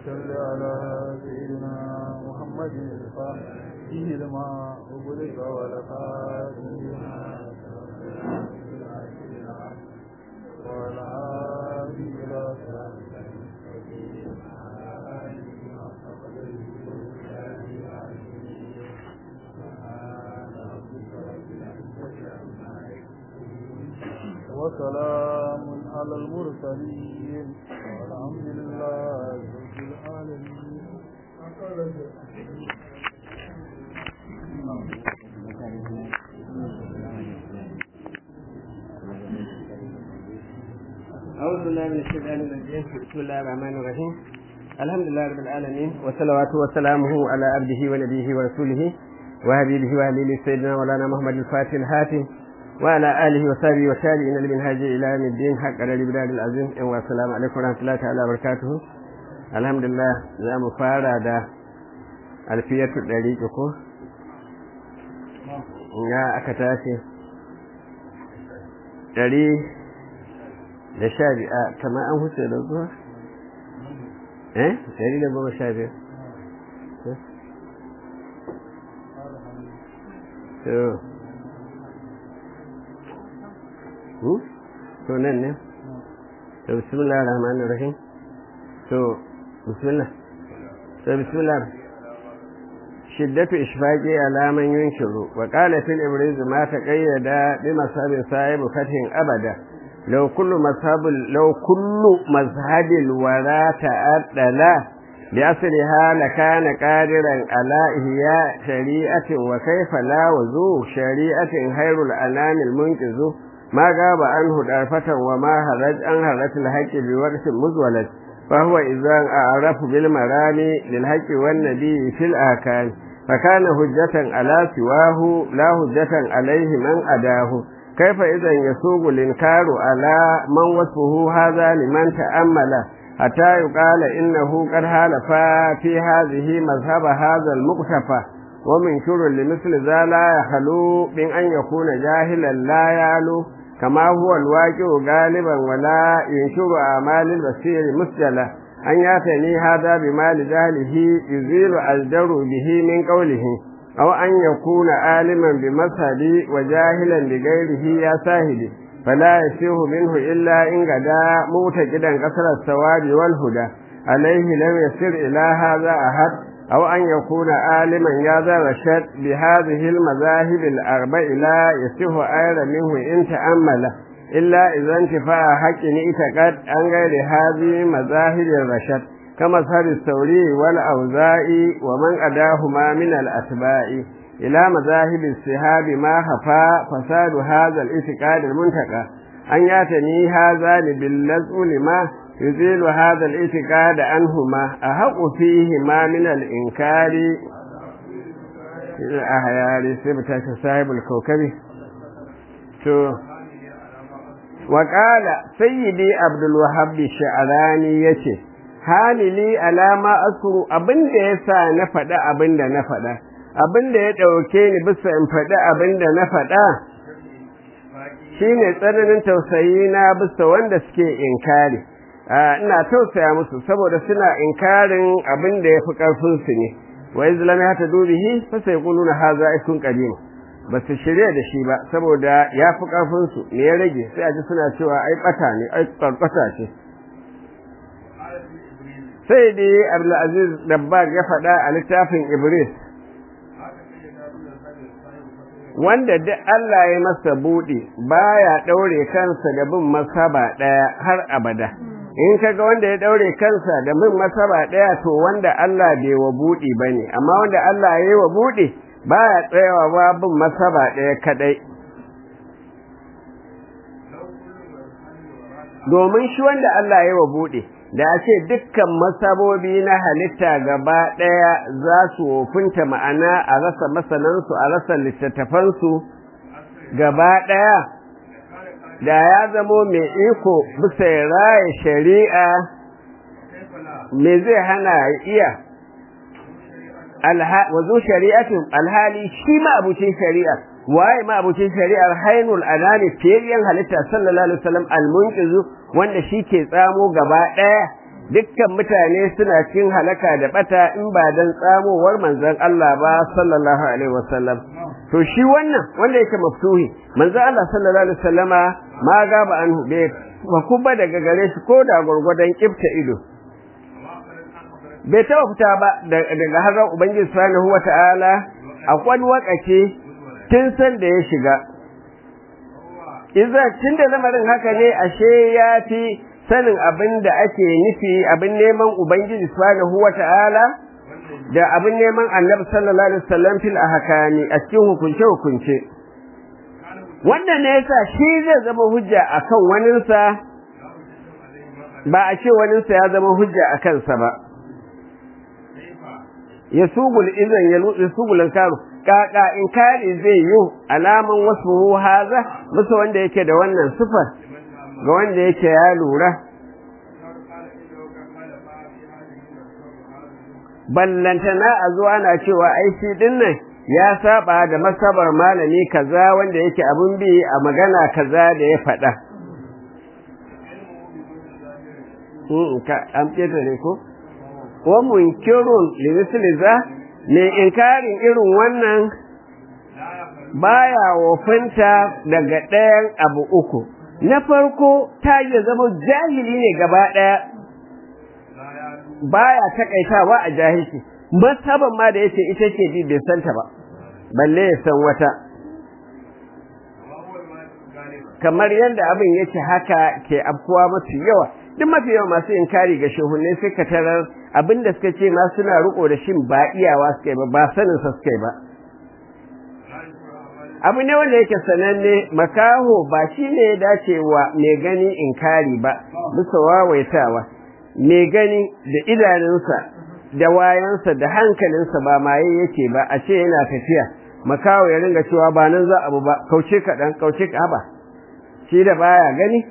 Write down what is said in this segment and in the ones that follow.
صل على سيدنا محمد الفاتح لما أغلق والخاتم والعافي إلى وسلام على المرسلين والحمد لله رب العالمين أعوذ بالله من الشيطان الرجيم بسم الله الرحمن الرحيم الحمد لله رب العالمين والصلوات وسلامه على عبده ونبيه ورسوله وحبيبه وهليل سيدنا مولانا محمد الفاتح الهاتم وعلى آله وصحبه وتابعين لمنهاج إلى يوم الدين حق على البلاد العظيم والسلام عليكم ورحمة الله تعالى وبركاته الحمد لله za mu fara da alfiyatu ɗari ko ya aka tashi ɗari da sha biyu a kamar an huce da zuwa eh ɗari da goma sha biyu to to nan ne to bismillah rahman rahim to bismillah to bismillah shiddatu ishfaqi alaman yunshiru wa qala fil ibriz ma taqayyada bi masabi sahibu fathin abada law kullu mazhab law kullu mazhab wara ta'addala bi asliha lakana qadiran ala ihya shari'atin wa kayfa la wuzu shari'atin hayrul anamil munqizu ما غاب عنه دافة وما هرج عن هرة الحق بورث مزولة فهو إذا أعرف بالمرام للحق والنبي في الآكان فكان حجة على سواه لا حجة عليه من أداه كيف إذا يسوق الإنكار على من وصفه هذا لمن تأمل حتى يقال إنه قد هالف في هذه مذهب هذا المقتفى ومنكر لمثل ذا لا يخلو من أن يكون جاهلا لا يعلو كما هو الواقع غالبا ولا ينشر أعمال البصير مسجلة أن يعتني هذا بما لجهله يزيل الجر به من قوله أو أن يكون عالما بمذهبي وجاهلا بغيره يا ساهدي فلا يسيه منه إلا إن غدا موتجدا قصر الثواب والهدى عليه لم يسر إلى هذا أحد أو أن يكون عالما يا ذا رشد بهذه المذاهب الأربع لا يصح أيضا منه إن تأمل إلا إذا انتفاع حق اعتقد عن غير هذه مذاهب الرشد كمذهب الثوري والأوزاعي ومن أداهما من الأتباع إلى مذاهب السهاب ما خفى فساد هذا الاعتقاد المنتقى أن يعتني هذان باللزء لما يزيل هذا الاعتقاد عنهما أحق فيهما من الإنكار الأحيار سبتة صاحب الكوكب تو وقال سيدي عبد الوهاب الشعراني يتي halili alama asuru abin da ya sa na faɗa abin da na faɗa abin da ya ɗauke ni bisa in faɗi abin da na faɗa shine tsananin tausayi na bisa wanda suke inkari ina tausaya musu saboda suna inkarin abin da ya fi ƙarfinsu ne wa izlam ya ta dubihi fa sai kuluna haza ikun qadim ba su shirya da shi ba saboda ya fi ƙarfinsu me ya rage sai a ji suna cewa ai bata ne ai karkata ce sai dai abdulaziz dabbar ya faɗa a littafin ibris wanda duk Allah ya masa buɗe baya ɗaure kansa da bin masaba ɗaya har abada in kaga wanda ya daure kansa da min masaba daya to wanda Allah bai wa budi bane amma wanda Allah ya yi wa budi baya tsayawa ba bin masaba daya kadai domin shi wanda Allah ya yi wa budi da a ce dukkan masabobi na halitta gaba daya za su wofinta ma'ana a rasa masanansu a rasa littattafansu gaba daya da ya zamo mai iko bisa raya shari'a me zai hana iya wazo shari'atun alhali shi ma abucin shari'a waye ma abucin shari'ar hainul anani fiyayyen halitta sallallahu alaihi wasallam almunqizu wanda shi ke tsamo gaba daya dukkan mutane suna cikin halaka da bata in ba dan tsamowar manzon Allah ba sallallahu alaihi wasallam to shi wannan wanda yake maftuhi manzon Allah sallallahu alaihi wasallama ma gaba anhu bai kuma daga gare shi ko da gurgurdan kifta ido bai taba fita ba daga harar ubangiji subhanahu wata'ala a kwan wakace tun san da ya shiga iza tun da lamarin haka ne ashe ya fi sanin abin da ake nufi abin neman ubangiji subhanahu wata'ala da abin neman annabi sallallahu alaihi wasallam fil ahkami a cikin hukunce hukunce wannan ne yasa shi zai zama hujja akan waninsa ba a ce waninsa ya zama hujja a kansa ba ya sugul izan ya sugul karu kaka in kari zai yi alaman wasu haza musu wanda yake da wannan sifar ga wanda yake ya lura ballantana a zuwa na cewa aiki din nan ya saba da masabar malami kaza wanda yake abun bi a magana kaza da ya faɗa an ƙetare ko wa munkirun limisliza ne inkarin irin wannan baya wofinta daga ɗayan abu uku na farko ta yi zama jahili ne gaba ɗaya baya takaitawa a jahilci masaban ma da yace ita ce bi bai santa ba balle ya san wata kamar yadda abin yake haka ke afkuwa mafi yawa duk mafi yawa masu inkari ga shehunne sai ka tarar abin da suka ce ma suna riko da shin ba iyawa suka yi ba ba sanin sa suka yi ba abu ne wanda yake sananne makaho ba shi ne ya dace wa mai gani inkari ba bisa wawaitawa mai gani da idanunsa da wayansa da hankalinsa ba maye yake ba a ce yana tafiya makaho ya ringa cewa ba nan za abu ba kauce kaɗan kauce ka ba shi da baya gani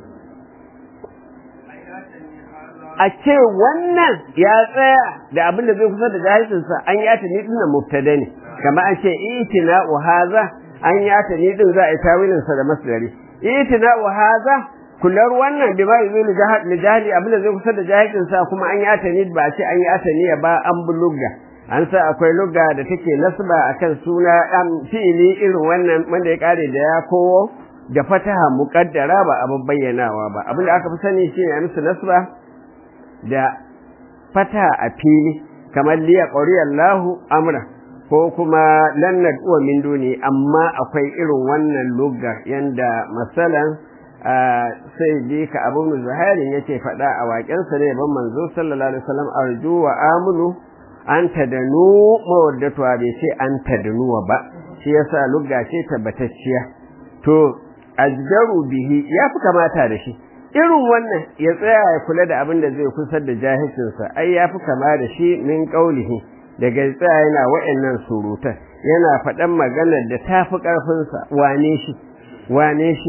a ce wannan ya tsaya da abin da zai kusa da jahilcinsa an yi ta nidin na mubtada ne kama an ce itina wa haza an yi ta nidin za a yi tawilinsa da masdari itina wa haza kullar wannan bi ma yuzu li jahili abin da zai kusa da jahilcinsa kuma an yi ta nid ba a ce an yi ta niyya ba an bulugga an sa akwai lugga da take nasba akan suna dan fi'ili irin wannan wanda ya kare da ya kowo da fataha muqaddara ba abin bayyanawa ba abin da aka fi sani shine a musu nasba da fata a fili kamar liya Allahu amra ko kuma lan nad'uwa min duni amma akwai irin wannan lugar yanda masalan sai bi ka abu zuhairin yake faɗa a waƙensa ne ban manzo sallallahu alaihi wasallam arju wa amulu an tadanu mawaddatuwa bai ce an tadanuwa ba shi yasa lugga ce tabbatacciya to ajdaru bihi ya fi kamata da shi irin wannan ya tsaya ya kula da abin da zai kusar da jahilcinsa ai ya fi kama da shi min ƙaulihi daga tsaya yana wa'annan surutan yana faɗan maganar da ta fi ƙarfinsa wane shi wane shi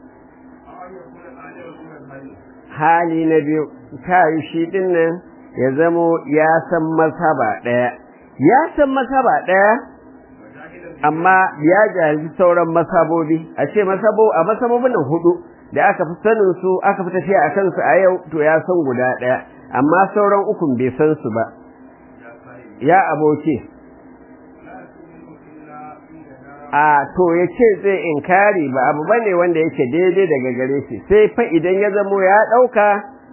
hali na biyu ta yi shi ɗin nan ya zamo ya san masaba ɗaya ya san masaba ɗaya amma ya jahilci sauran masabobi a ce masabo a masabobin nan hudu da aka fi sanin su aka fi tafiya a kansu a yau to ya san guda ɗaya amma sauran ukun bai san su ba ya aboki a to ya ce zai inkari ba abu bane wanda yake daidai daga gare shi sai fa idan ya zamo ya ɗauka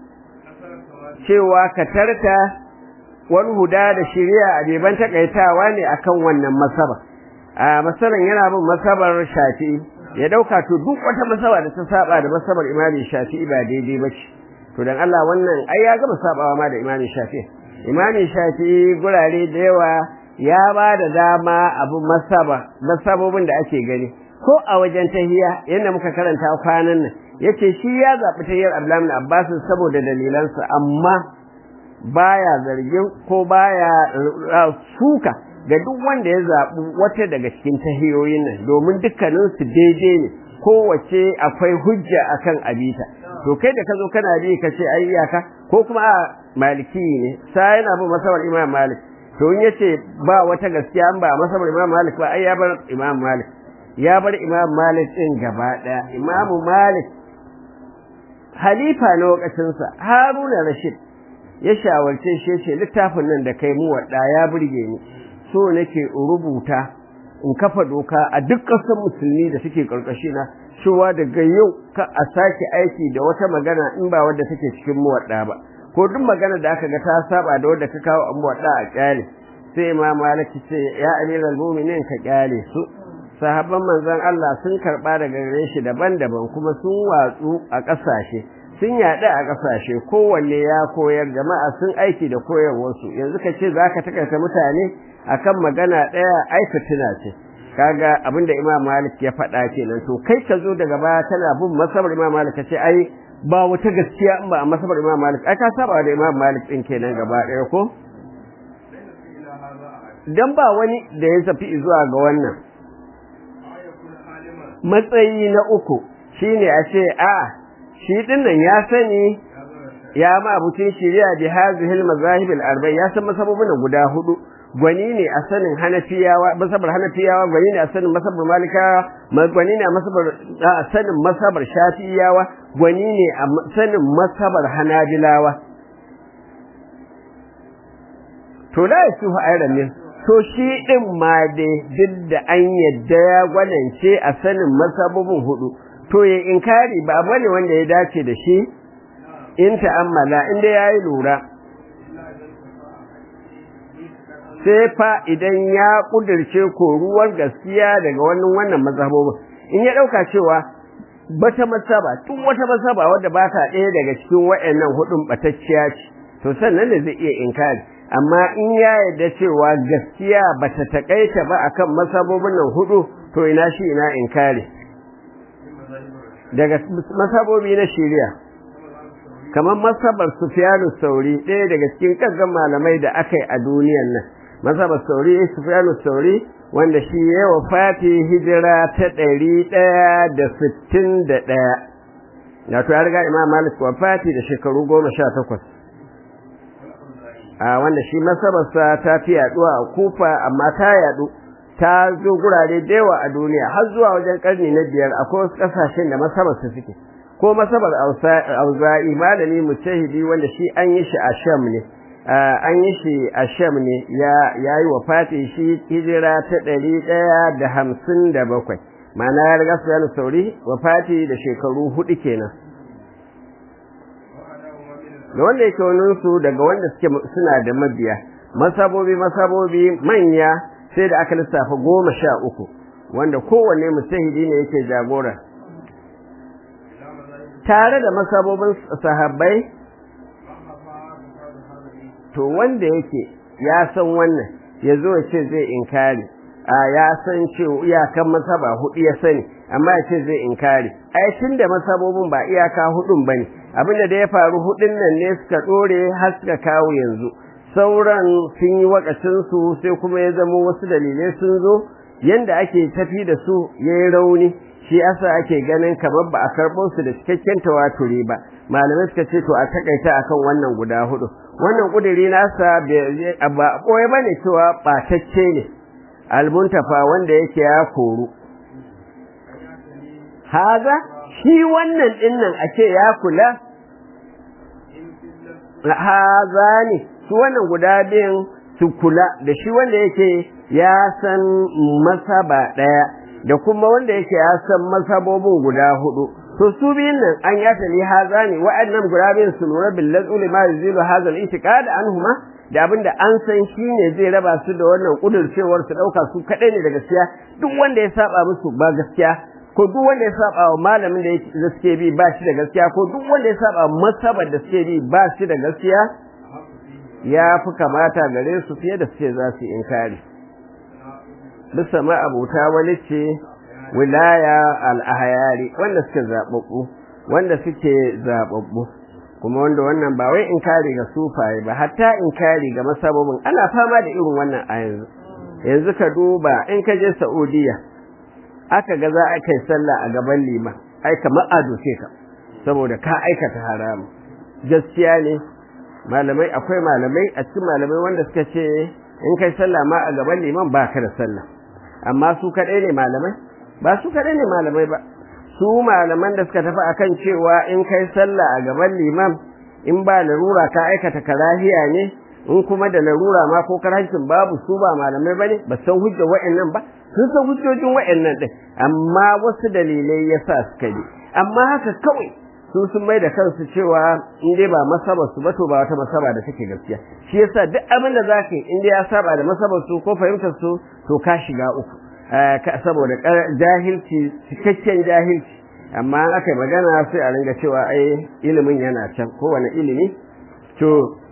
cewa katarta wani huda da shirya a beban takaitawa ne akan wannan masaba a masaban yana bin masabar shafi'i ya dauka to duk wata masaba da ta saba da masabar imami shafi'i ba daidai ba ce to dan Allah wannan ai ya gama sabawa ma da imami shafi'i imami shafi'i gurare da yawa ya ba da dama abu masaba masabobin da ake gani ko a wajen tahiya yadda muka karanta kwanan nan yace shi ya zaɓi tahiyar Abdullahi bin Abbas saboda dalilansa amma baya zargin ko baya suka ga duk wanda ya zaɓi wata daga cikin tahiyoyin nan domin dukkaninsu daidai ne kowace akwai hujja akan abita to kai da ka zo kana bi ka ce ai iyaka ko kuma a maliki ne sai yana bin masabar imam malik to in yace ba wata gaskiya an ba masabar imam malik ba ai ya bar imam malik ya bar imam malik din gaba daya imam malik halifa na lokacinsa haruna rashid ya shawarce shi ce littafin nan da kai mu wadda ya burge ni so nake in rubuta in kafa doka a duk ƙasar musulmi da suke ƙarƙashi na cewa daga yau ka a sake aiki da wata magana in ba wadda take cikin muwadda ba ko duk magana da aka ga ta saba da wadda ka kawo a muwadda a kyale sai imam malik ce ya amiral mu'minin ka kyale su sahabban manzon Allah sun karba daga gare shi daban-daban kuma sun watsu a ƙasashe sun yaɗu a ƙasashe kowanne ya koyar jama'a sun aiki da koyarwarsu yanzu ka ce za ka takaita mutane akan magana ɗaya ai fitina ce kaga abinda imam malik ya faɗa kenan to kai ka zo daga baya tana bin masabar imam malik ka ce ai ba wata gaskiya in ba a masabar imam malik ai ka saba da imam malik ɗin kenan gaba ɗaya ko dan ba wani da ya tafi zuwa ga wannan matsayi na uku shine a ce a shi dinnan ya sani ya ma abucin shari'a bi hadhihi al-mazahib al-arba'a ya san masabobin guda hudu gwani ne a sanin hanafiyawa masabar hanafiyawa gwani ne a sanin masabar malikawa gwani ne a masabar a sanin masabar shafiyawa gwani ne a sanin masabar hanabilawa to la yasu ayran ne to shi din ma dai duk da an yadda ya gwanance a sanin masabobin hudu to ya inkari ba bane wanda ya dace da shi in ta'ammala inda yayi lura sai fa idan ya kudirce koruwar gaskiya daga wannan wannan mazhabobin in ya dauka cewa bata masaba tun wata masaba wadda ba ta ɗaya daga cikin wayannan hudun batacciya ce to sannan da zai iya inkari amma in ya yarda cewa gaskiya bata takaita ba akan masabobin nan hudu to ina shi ina inkari daga masabobi na shari'a kamar masabar Sufyanu Sauri ɗaya daga cikin kaggan malamai da aka yi a duniyan nan masabar Sauri Sufyanu Sauri wanda shi ya wafati hijira ta ɗari ɗaya da sittin da ɗaya wato ya riga Imam Malik wafati da shekaru goma sha takwas a wanda shi masabarsa ta fi yaɗuwa a kufa amma ta yaɗu ta zo gurare da yawa a duniya har zuwa wajen ƙarni na biyar akwai wasu ƙasashen da masabarsa suke ko masabar auza'i malami mujtahidi wanda shi an yi shi a sham ne an yi shi a sham ne ya yi wa fati shi hijira ta ɗari ɗaya da hamsin da bakwai ma'ana ya riga su sauri wa fati da shekaru hudu kenan da wanda yake waninsu daga wanda suke suna da mabiya masabobi masabobi manya sai da aka lissafa goma sha uku wanda kowanne mujtahidi ne yake jagora tare da masabobin sahabbai to wanda yake ya san wannan ya zo ya ce zai inkari a ya san cewa iyakan masaba hudu ya sani amma ya ce zai inkari ai tun da masabobin ba iyaka hudun bane abinda da ya faru hudun nan ne suka dore har suka kawo yanzu sauran sun yi wakacin su sai kuma ya zama wasu dalilai sun zo yanda ake tafi da su yayi rauni shi yasa ake ganin kamar ba a karɓo su da cikakken tawaturi ba malamai suka ce to a takaita akan wannan guda hudu wannan kudiri nasa ba boye bane cewa batacce ne almuntafa wanda yake ya koru haza shi wannan dinnan ake ya kula haza ne su wannan guda biyan su kula da shi wanda yake ya san masaba ɗaya da kuma wanda yake ya san masabobin guda hudu to su biyun nan an ya tali haza ne wa'annan guda biyun su lura bil lazuli ma yuzilu hadha al-i'tiqad anhuma da abinda an san shine zai raba su da wannan kudurcewar su dauka su kadai ne da gaskiya duk wanda ya saba musu ba gaskiya ko duk wanda ya saba wa malamin da suke bi ba shi da gaskiya ko duk wanda ya saba masabar da suke bi ba shi da gaskiya ya fi kamata gare su fiye da suke za su inkari bisa ma abuta wani ce wilaya al'ahayari wanda suke zaɓaɓɓu wanda suke zaɓaɓɓu kuma wanda wannan ba wai inkari ga sufaye ba hatta inkari ga masababin ana fama da irin wannan a yanzu yanzu ka duba in ka je saudiya aka ga za a kai sallah a gaban liman ai kamar ado ce ka saboda ka aikata haramu gaskiya ne malamai akwai malamai a cikin malamai wanda suka ce in kai sallah ma a gaban liman ba ka da sallah amma su kaɗai ne malamai ba su kaɗai ne malamai ba su malaman da suka tafi akan cewa in kai sallah a gaban liman in ba larura ka aikata karahiya ne in kuma da larura ma ko karhancin babu su ba malamai bane ba san hujja wa'annan ba sun san hujjojin wa'annan din amma wasu dalilai yasa suka yi amma haka kawai su sun mai da kansu cewa in dai ba masaba su ba to ba wata masaba da take gaskiya shi yasa duk abin da zaka yi in dai ya saba da masabar su ko fahimtar su to ka shiga uku saboda jahilci cikakken jahilci amma aka yi magana sai a ringa cewa ai ilimin yana can kowane ilimi to